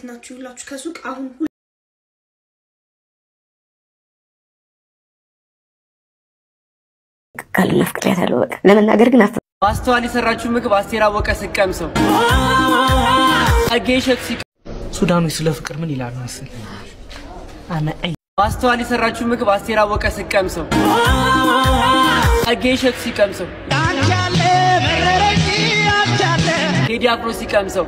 ናችሁ? ይላችሁ ከሱቅ አሁን ቃልና ፍቅሪያት ያለው በቃ ለመናገር ግን አፍ ማስተዋል የሰራችው ምግብ አስቴር አወቀ ስቀምሰው አጌሸት ሲቀ ሱዳኖች ስለ ፍቅር ምን ይላሉ መሰል? አነ አይ ማስተዋል የሰራችው ምግብ አስቴር አወቀ ስቀምሰው አጌሸት ሲቀምሰው ቴዲ አፍሮ ሲቀምሰው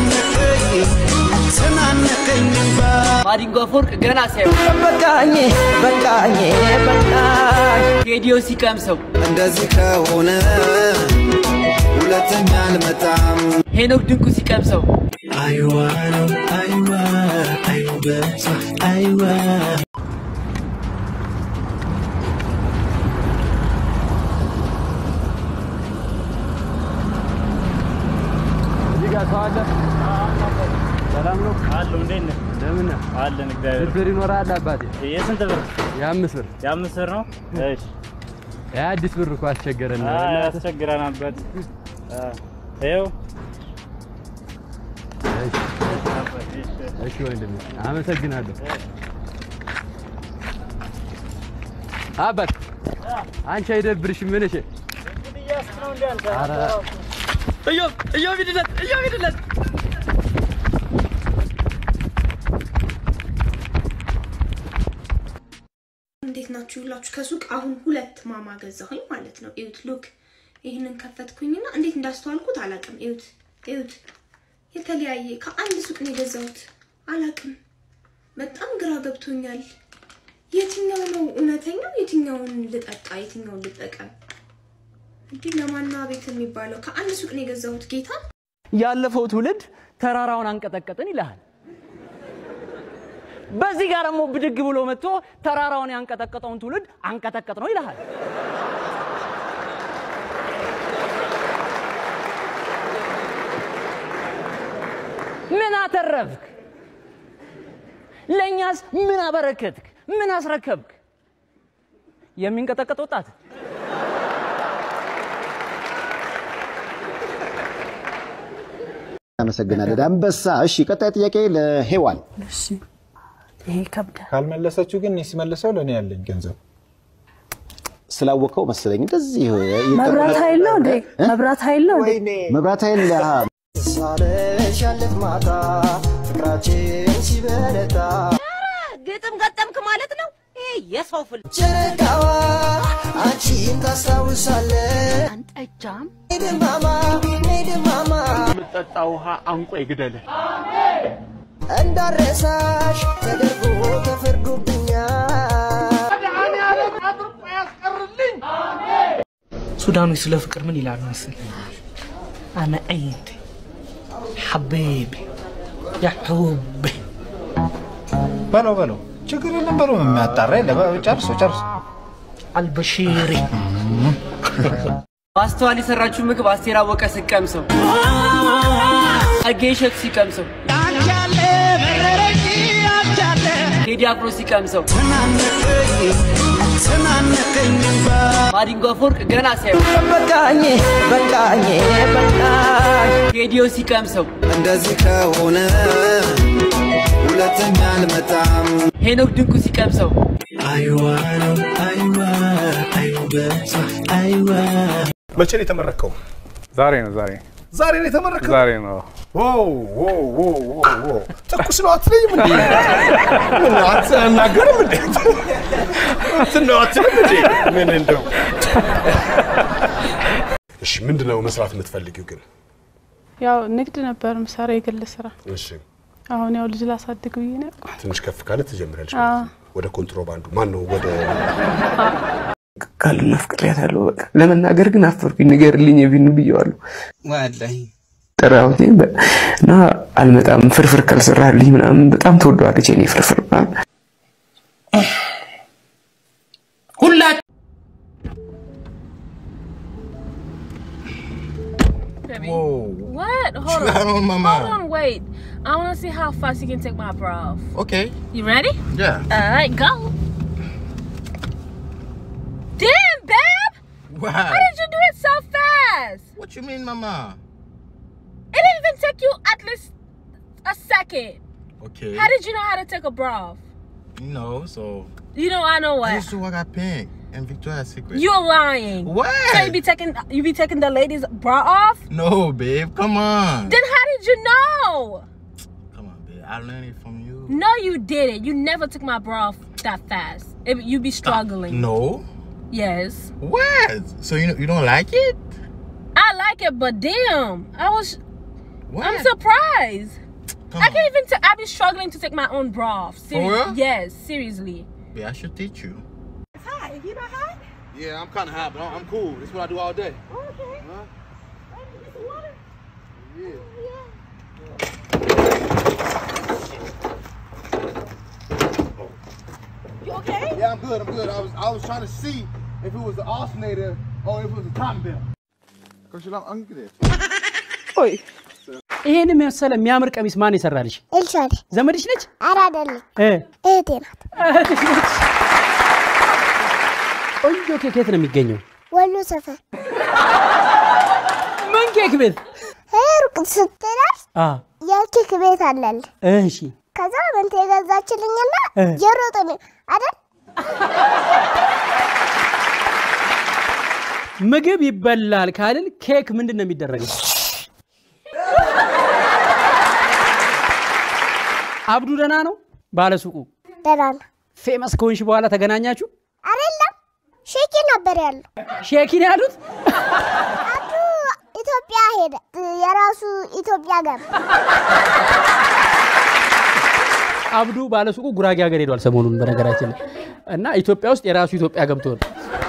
ማዲንጎ አፈወርቅ ገና ሲያዩ በቃኝ በቃኝ በቃኝ ቴዲዮ ሲቀምሰው እንደዚህ ከሆነ ሁለተኛ አልመጣም። ሄኖክ ድንቁ ሲቀምሰው አይዋ ነው አይዋ አይዋ በዛ አይዋ ሰላም ነው አለው። እንዴት ነህ? እንደምን ነህ? አለን እግዚአብሔር። ብር ይኖራል አባቴ? የስንት ብር? የአምስት ብር የአምስት ብር ነው። እሺ የአዲስ ብር እኮ አስቸገረን። አይ ያስቸግረን አባት። ይኸው እሺ ወንድሜ አመሰግናለሁ። አባት አንቺ አይደብርሽም? ምን እሺ ኧረ እዮብ እዮብ ሂድለት እዮብ ሂድለት እንዴት ናችሁ? ይላችሁ ከሱቅ አሁን ሁለት ማማ ገዛሁኝ ማለት ነው። እዩት ሉክ ይህንን ከፈትኩኝና እንዴት እንዳስተዋልኩት አላቅም። እዩት እዩት፣ የተለያየ ከአንድ ሱቅ ነው የገዛሁት። አላቅም፣ በጣም ግራ ገብቶኛል። የትኛው ነው እውነተኛው? የትኛውን ልጠጣ? የትኛውን ልጠቀም? እንዲህ ለማና ቤት የሚባለው ከአንድ ሱቅ ነው የገዛሁት። ጌታ ያለፈው ትውልድ ተራራውን አንቀጠቀጥን ይልሃል። በዚህ ጋር ደግሞ ብድግ ብሎ መጥቶ ተራራውን ያንቀጠቀጠውን ትውልድ አንቀጠቀጥ ነው ይልሃል። ምን አተረፍክ? ለእኛስ ምን አበረከትክ? ምን አስረከብክ? የሚንቀጠቀጥ ወጣት አመሰግናለን አንበሳ። እሺ ቀጣይ ጥያቄ ለሄዋን ይሄ ይከብዳል። ካልመለሰችው ግን እኔ ሲመልሰው ለእኔ ያለኝ ገንዘብ ስላወቀው መሰለኝ እንደዚህ መብራት ኃይል ነው እንዴ? መብራት ኃይል ነው እንዴ? መብራት ኃይል አሃ፣ ሳለሽ ያለፍ ማታ ፍቅራችን ሲበረታ ግጥም ገጠምክ ማለት ነው። ይሄ የሰው ፍል ጨረቃዋ አንቺን ታስታውሳለህ አንጠጃም ድማማ ድማማ የምጠጣ ውሃ አንቆ ይግደልህ። እንዳረሳሽ ተደርጎ ተፈርዶብኛል ሱዳኖች ስለ ፍቅር ምን ይላሉ መሰል? አነ አይንት ሐቢቢ ያ ሑቢ በለው በለው ችግር የለም በለው የሚያጣራ የለም ጨርሶ ጨርሶ አልበሺሪ ማስተዋል የሰራችው ምግብ አስቴር አወቀ ስቀምሰው አጌሸት ሲቀምሰው ቴዲ አፍሮ ሲቀምሰው ማዲንጎ አፈወርቅ ገና ሲያዩ በቃኝ በቃኝ በቃኝ ቴዲዮ ሲቀምሰው እንደዚህ ከሆነ ሁለተኛ አልመጣም። ሄኖክ ድንቁ ሲቀምሰው አይዋ ነው አይዋ አይዋ በዛ አይዋ መቼ ነው የተመረከው? ዛሬ ነው ዛሬ ዛሬ ነው የተመረከው? ዛሬ ነው። ዋው ዋው ዋው ዋው ዋው ትኩስ ነው አትለኝም እንዴ? ምን አትናገርም እንዴ? እንትን ነው አትልም እንዴ? ምን እንደው እሺ፣ ምንድነው መስራት የምትፈልጊው ግን? ያው ንግድ ነበር ምሰራ የግል ስራ። እሺ፣ አሁን ያው ልጅ ላሳድግ ብዬ ነው ያልኩት። ትንሽ ከፍ ካለ ትጀምሪያለሽ አዎ። ማለት ነው። ወደ ኮንትሮባንዱ ማን ነው ወደ ቃልና ፍቅሪያት ያለው በቃ ለመናገር ግን አፈርኩኝ። ንገርልኝ የቢኑ ብየዋለሁ። ወላሂ ጠራሁት በ- እና አልመጣም ፍርፍር ካልሰራልኝ ምናምን በጣም ተወደዋለች የኔ ፍርፍር ምናምን ሁላ What? Hold Chill out on. on, mama. Hold on, wait. I want to see how fast you can take my bra off. Okay. You ready? Yeah. All right, go. Damn, babe! Wow. How did you do it so fast? What you mean, mama? It didn't even take you at least a second. Okay. How did you know how to take a bra off? You know, so You know I know I what. used to work at Pink and Victoria's Secret. You're lying. What? So you be taking you be taking the ladies' bra off? No, babe. Come on. Then how did you know? Come on, babe. I learned it from you. No, you didn't. You never took my bra off that fast. It, you be struggling. No. Yes. What? So you you don't like it? I like it, but damn, I was. What? I'm surprised. Come I can't even. T- I be struggling to take my own bra off. For real? Yes, seriously. Babe, I should teach you. Hi, you not hot? Yeah, I'm kind of hot, but I'm I'm cool. That's what I do all day. Okay. Huh? You okay? Yeah, I'm good. I'm good. I was I was trying to see if it was the alternator or if it was a cotton belt. Cause you I'm good. ቆይ ይሄን የመሰለ የሚያምር ቀሚስ ማን ይሰራልሽ? ኤልሻዴ ዘመድሽ ነች? ኧረ አይደለም እ እህቴ ናት። እህትሽ ነች? ቆንጆ ኬክ የት ነው የሚገኘው? ወሎ ሰፈር ምን ኬክ ቤት? ሩቅ ስትደርስ አ የኬክ ቤት አለል። እሺ ከዛ መንቴ የገዛችልኝና እ። የሮጠ ነው አይደል? ምግብ ይበላል ካልን ኬክ ምንድን ነው የሚደረገው? አብዱ ደህና ነው? ባለሱቁ ደህና ነው ፌመስ ከሆንሽ በኋላ ተገናኛችሁ? አይደለም? ሼኪ ነበር ያለው። ሼኪን ያሉት አብዱ ኢትዮጵያ ሄደ፣ የራሱ ኢትዮጵያ ገባ። አብዱ ባለሱቁ ጉራጌ ሀገር ሄዷል ሰሞኑን በነገራችን ላይ እና ኢትዮጵያ ውስጥ የራሱ ኢትዮጵያ ገብቶ ነው።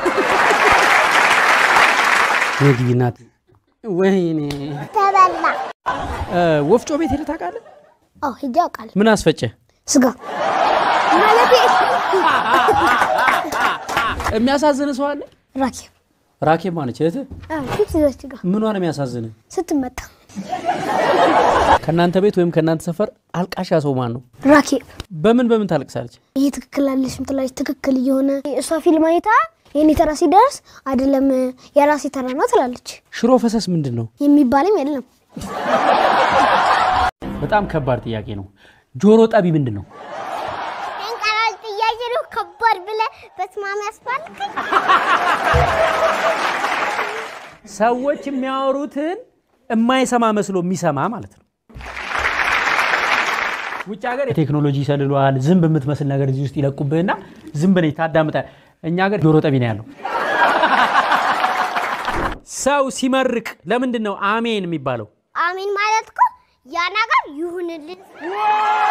ወይኔ እናት ወይኔ ተበላ። እ፣ ወፍጮ ቤት ሄደህ ታውቃለህ? አዎ ሂጄ አውቃለሁ። ምን አስፈጨ? ስጋ ማለቴ የሚያሳዝን ሰው አለ? ራኬብ ራኬብ ማነች እህትህ? ፊት ጋር ምኗ ነው የሚያሳዝን? ስትመጣ ከእናንተ ቤት ወይም ከእናንተ ሰፈር አልቃሻ ሰው ማን ነው? ራኬብ በምን በምን ታለቅሳለች? ይሄ ትክክል አለሽ ምትላለች። ትክክል እየሆነ እሷ ፊልም አይታ የኔ ተራ ሲደርስ አይደለም የራሴ ተራ ነው ትላለች። ሽሮ ፈሰስ ምንድን ነው? የሚባልም የለም። በጣም ከባድ ጥያቄ ነው። ጆሮ ጠቢ ምንድን ነው? እንቀራል ጥያቄ ነው። ከባድ ብለህ በስማም ያስባልከኝ ሰዎች የሚያወሩትን የማይሰማ መስሎ የሚሰማ ማለት ነው። ውጭ ሀገር ቴክኖሎጂ ይሰልሏል። ዝንብ የምትመስል ነገር እዚህ ውስጥ ይለቁብህና ዝንብ ነች ታዳምጣል። እኛ ሀገር ጆሮ ጠቢ ነው ያለው። ሰው ሲመርቅ ለምንድን ነው አሜን የሚባለው? አሜን ማለት እኮ ያ ነገር ይሁንልን